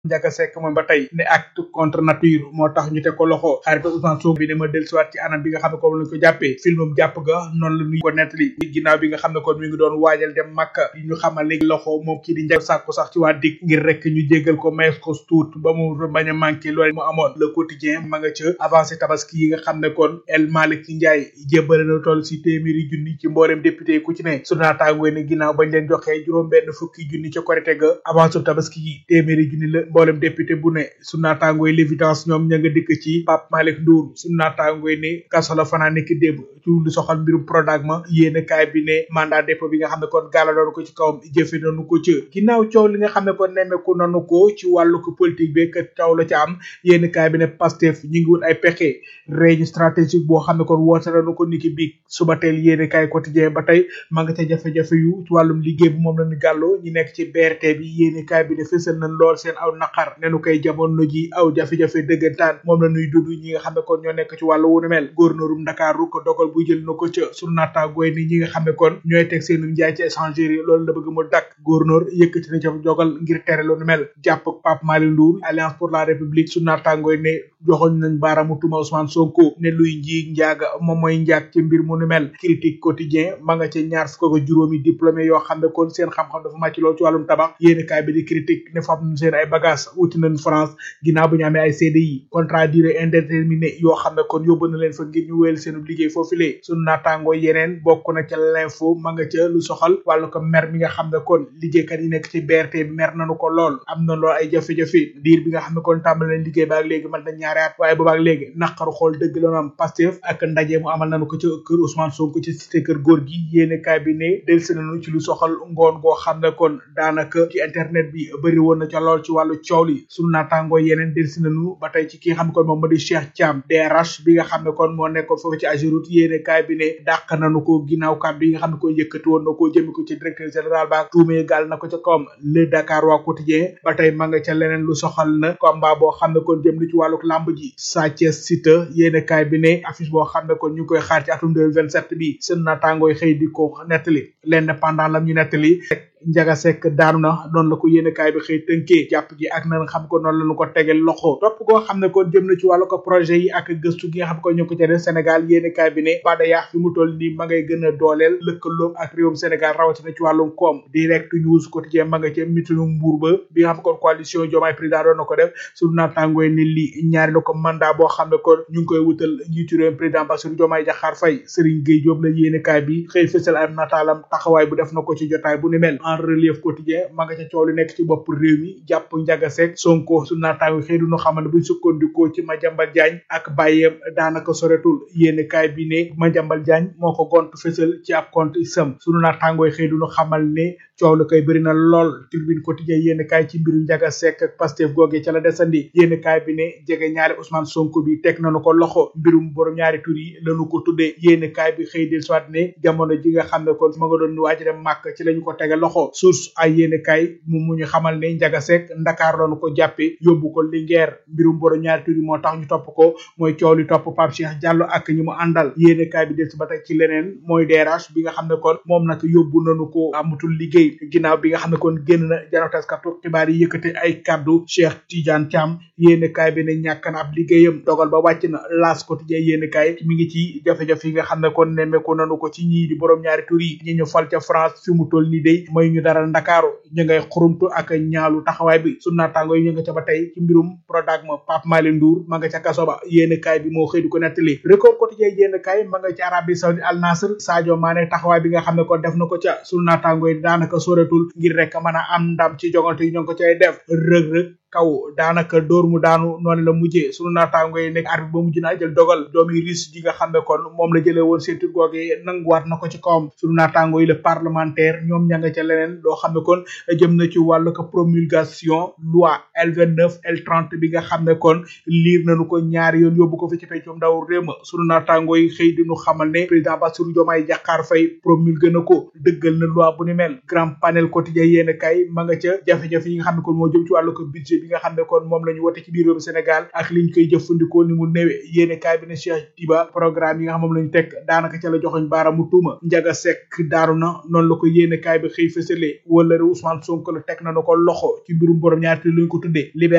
Ndiaga Seck moom ba tey ne acte contre nature moo tax ñu teg ko loxo xarit Ousmane Sonko bi ne ma dellusiwaat ci anam bi nga xam ne ko lañ ko jàppee filmam jàpp ga noonu la ñu ko nettali ginnaaw bi nga xam ne kon mi ngi doon waajal dem Makka yi ñu xamal ne loxo moom kii di Ndiaga sàkku sax ci waa dik ngir rek ñu jéggal ko mayees ko tuut ba mu bañ a manqué loolu mu amoon le quotidien ma nga ca avancé tabaski yi nga xam ne kon El Malick Ndiaye jébbale na toll si téeméeri junni ci mboolem député ku ci ne su naataangoo ne ginnaaw bañ leen joxee juróom benn fukki junni ca korite ga avancé tabaski yi téeméeri junni la mboolem député bu ne su naataangooy l'évidence ñoom ña nga dikk ci Pape Malick Ndour su naataangooy ne kaso la fanaa nekk démb ci lu soxal mbirum Prodac ma yéene kaay bi ne mandat dépôt bi nga xam ne kon gaala doon ko ci kawam jëfe nañu ko ca ginnaaw coow li nga xam ne kon nemmeeku nanu ko ci wàllu ko politique bi kat coow la ca am yéene kaay bi ne Pastef ñu ngi wut ay pexe réunion stratégique boo xam ne kon woote nañu ko niki bi suba teel yéene kaay quotidien ba tey ma nga ca jafe-jafe yu ci wàllum liggéey bi moom lañu gàlloo ñi nekk ci BRT bi yéene kaay bi ne fësal nañ lool seen aw naqar nenu koy jamono ji aw jafe-jafe dëggantaan moom la ñuy dund ñi nga xam ne kon ñoo nekk ci wàllu wunu mel gouverneurum Ndakaaru ko dogal bu jël na ko ca sunu naataangooy ni ñi nga xam ne kon ñooy teg seen njaay ci échangerie yi loolu la bëgg mu dakk gouverneur yëkkati na ca dogal ngir tere lu nu mel jàpp Pape Malick Ndour Alliance pour la République sunu naataangooy ne joxoñ nañ baaraamu tuma Ousmane Sonko ne luy njiig njaaga moom mooy njaag ci mbir mu nu mel critique quotidien ma nga ca ñaar fukk ak juróomi diplômé yoo xam ne kon seen xam-xam dafa màcc lool ci wàllum tabax yéeni kaay bi di critique ne fab seen ay bagage wuti nañ France ginnaaw bu ñu amee ay CDI contrat durée indéterminée yoo xam ne kon yóbbu na leen fa ngir ñu wéyal seen liggéey foofu lee sunu naataangoo yeneen bokk na ca l'info ma nga ca lu soxal wàllu ko mer mi nga xam ne kon liggéeykat yi nekk ci BRT bi mer nañu ko lool am na lool ay jafe-jafe diir bi nga xam ne kon tàmbali nañ liggéey baak léegi man na ñaari at waaye boobaak léegi naqaru xool dëgg la am Pastef ak ndaje mu amal nañu ko ca kër Ousmane Sonko ci cité kër góor gi yéene kaay bi ne delsi nañu ci lu soxal ngoon goo xam ne kon daanaka ci internet bi bëri woon na ca lool ci wàllu coow li sunu naataangoo yeneen delsi nañu ba tey ci ki nga xam ne kon moom moo di Cheikh Thiam DRH bi nga xam ne kon moo nekkoon foofu ci Ageroute yéene kaay bi ne dàq nañu ko ginnaaw kàddu yi nga xam ne kon yëkkati woon na ko jëmi ko ci directeur général ba tuumee gaal na ko ca kawam le Dakar waa quotidien ba tey ma nga ca leneen lu soxal na combat boo xam ne kon jëm na ci wàllu lamb ji Sa Thiès Siteu yéene kaay bi ne affiche boo xam ne kon ñu ngi koy xaar ci atum 2027 bi seen naataangooy xëy di ko nettali l'indépendant lam ñu nettali Ndiaga Seck daanu na noonu la ko yéene kaay bi xëy tënkee jàpp gi ak na xam ko noonu la ñu ko tegel loxo topp goo xam ne kon jëm na ci wàllu ko projet yi ak gëstu gi nga xam ko ñu ko ca def Sénégal yéene kaay bi ne bada yaax fi mu toll nii ma ngay gën a dooleel lëkkaloom ak réewum Sénégal rawatina ci wàllum koom direct news quotidien ma nga ca mitinu mbuur ba bi nga xam kon coalition Diomaye président doon na ko def suñu naatangooy ni li ñaari na ko mandat boo xam ne kon ñu ngi koy wutal njiitu réewum président Bassirou Diomaye Diakhar Faye Serigne Gueye Diop la yéene kaay bi xëy fësal am nataalam taxawaay bu def na ko ci jotaay bu ni mel en relief quotidien ma nga ca coow li nekk ci bopp réew mi jàpp Ndiaga Seck Sonko su naataango xëy du ñu xamal ne buñ sukkandikoo ci Madiambal Diagne ak bàyyeem daanaka soretul yéene kaay bi ne Madiambal Diagne moo ko gont fësal ci ab compte isam sunu naataangooy xëy du ñu xamal ne coow la koy bëri na lool turbine quotidien yéene kaay ci mbiru Ndiaga Seck ak Pastef googee ca la desandi yéene kaay bi ne jege ñaari Ousmane Sonko bi teg nañu ko loxo mbirum borom ñaari tur yi lañu ko tuddee yéene kaay bi xëy del soit ne jamono ji nga xam ne kon ma nga doon waaj dem màkk ci lañu ko tege loxo source ay yéene kaay mu mu ñu xamal ne Ndiaga Seck Ndakaar lañu ko jàppe yóbbu ko Linguère mbirum borom ñaari tur yi moo tax ñu topp ko mooy coow li topp Pape Cheikh Diallo ak ñi mu àndal yéene kaay bi del si ba tey ci leneen mooy DRH bi nga xam ne kon moom nag yóbbu nañu ko amatul liggéey ginnaaw bi nga xam ne kon génn na janotaskatu xibaar yi yëkkate ay kaddu Cheikh Tidiane Thiam yéene kaay bi ne ñàkk na ab liggéeyam dogal ba wàcc na L'As quotidien yéene kaay mi ngi ci jafe-jafe yi nga xam ne kon nemmeeku nanu ko ci ñii di borom ñaari tur yi ñi ñu fal ca France fi mu toll nii day mooy ñu dara Ndakaaru ñu ngay xurumtu ak ñaalu taxawaay bi su naataango yi ñu nga ca ba tey ci mbirum Prodac ma Pape Malick Ndour ma nga ca kaso ba yéene kaay bi moo xëy di ko nettali record quotidien yéene kaay ma nga ci Arabie Saoudite Al Nasr Sadio Mané taxawaay bi nga xam ne kon def na ko ca su naataango yi daanaka soretul ngir rek mën a am ndam ci jogante yi ñoo ngi ko cay def rëg-rëg kaw daanaka dóor mu daanu noonu la mujjee sunu naataango yi nekk arbitre ba mujj naa jël dogal doomi ris ji nga xam ne kon moom la jëlee woon ceinture googee nanguwaat na ko ci kawam sunu naataango yi le parlementaire ñoom ña nga ca leneen loo xam ne kon jëm na ci wàllu ko promulgation loi L29 L30 bi nga xam ne kon liir nañu ko ñaari yoon yóbbu ko fi ci peccum ndaw réew ma sunu naataango yi xëy di ñu xamal ne président Bassirou Diomaye Diakhar Faye promulgué na ko dëggal na loi bu ni mel grand panel quotidien yéen kay ma nga ca jafe-jafe yi nga xam ne kon moo jëm ci wàllu ko budget bi nga xam ne kon moom la ñu wote ci biir réewum Sénégal ak liñ koy jëfandikoo ni mu néwe yéene kaay bi ne Cheikh Diba programme yi nga xam moom la ñu teg daanaka ca la joxoñ baaramu tuuma Ndiaga Seck daaru na noonu la ko yéene kaay bi xëy fësale wala Ousmane Sonko la teg na na ko loxo ci mbirum borom ñaari luñ ko tuddee